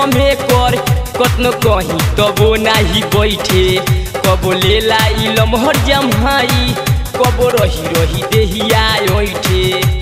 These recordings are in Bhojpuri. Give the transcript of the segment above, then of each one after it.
हमें कर कतनो कहीं तबो नाही बैठे कबो लेला ई लमहर जमहाई कबो रही रही देहिया ओइठे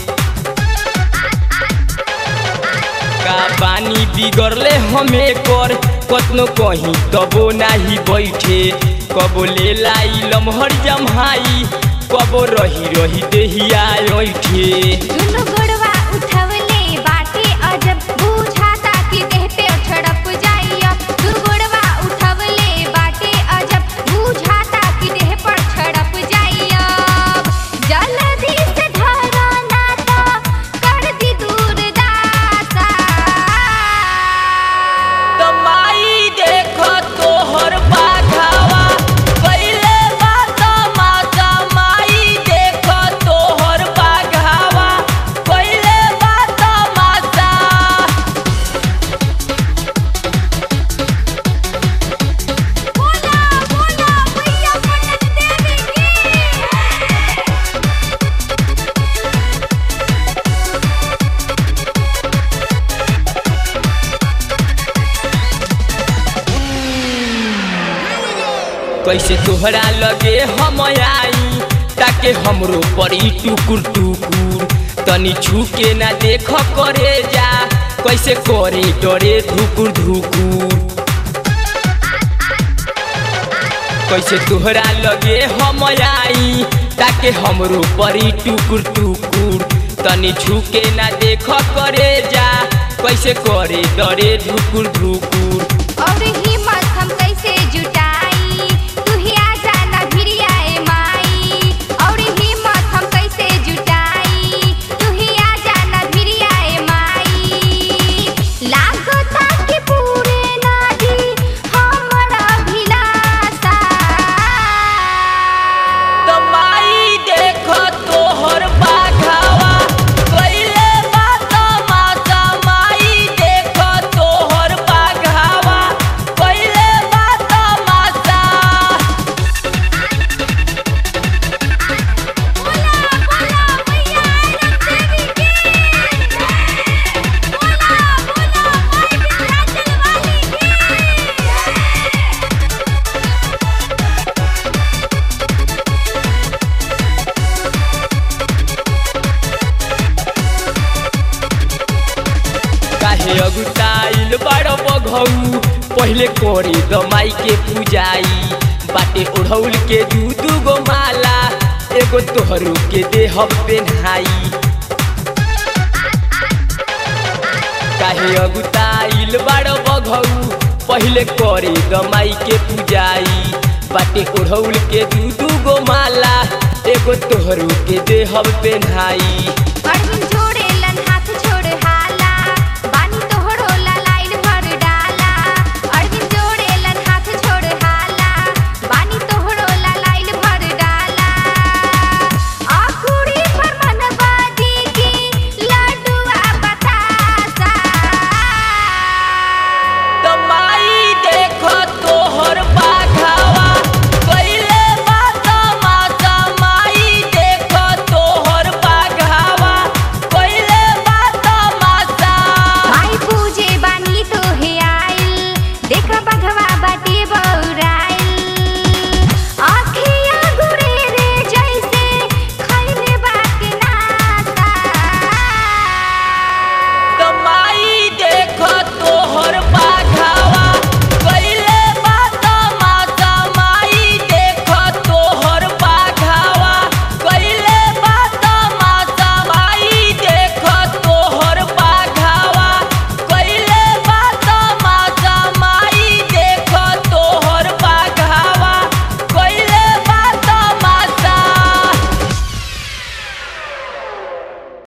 का पानी बिगड़ले हमें कर कतनो कहीं तबो नाही बैठे कबो लेला ई लमहर जमहाई कबो रही रही देहिया ओइठे दुनु गोड़वा उठवले बाटे अजब बुझाता कि देह पे छड़प जाइया दुनु गोड़वा उठवले बाटे अजब बुझाता कि देह पर छड़प जाइया जल्दी से धरा नाता कर दी दूर दासा तमाई देखो तोहर बाघावा पहिले बात माता माई देखो तोहर बाघावा पहिले बात माता बोला बोला मैया पटन देवी की कैसे तोहरा लगे हम आई ताके हमरो पड़ी टुकुर टुकुर तनी छुके ना देख करे जा कैसे करे डरे धुकुर धुकुर कैसे तोहरा लगे हम आई ताके हमरो परी टुकुर टुकुर तनी छुके ना देख करे जा कैसे करे डरे धुकुर धुकुर और हिम्मत हम कैसे जुटाई तू ही आ जाना भिरिया ए माई और हिम्मत हम कैसे जुटाई तू ही आ जाना भिरिया ए माई लागता कि पूरे नाडी हमरा भिलासा तमाई देखो तोहर बाघावा कैले बात माता माई देखो तोहर बाघावा कैले बात माता बोला बोला मैया देवी की बोला बोला माई विंध्याचल वाली की काहे अगुताइल बड़ बघौ पहिले करे दमाई के पूजाई बाटे ओढ़ौल के दू दू गो माला एगो तोहरू के देह पेन्हाई काहे अगुताइल बड़ बघौ पहिले करे दमाई के पूजाई बाटे ओढ़ौल के दू दू गो माला एगो तोहरू के देह पेन्हाई अरविंद जोड़े लन हाथ छोड़ हाला बानी तोहरो लाइल भर डाला अरविंद जोड़े लन हाथ छोड़ हाला बानी तोहरो लाइल भर डाला आकुड़ी पर मनबाजी की लड्डुआ बतासा तमाई देखो तोहर बाघावा कैले बात माता माई देखो तोहर बाघावा कैले बात माता माई पूजे बानी तो हे आइल देख बघवा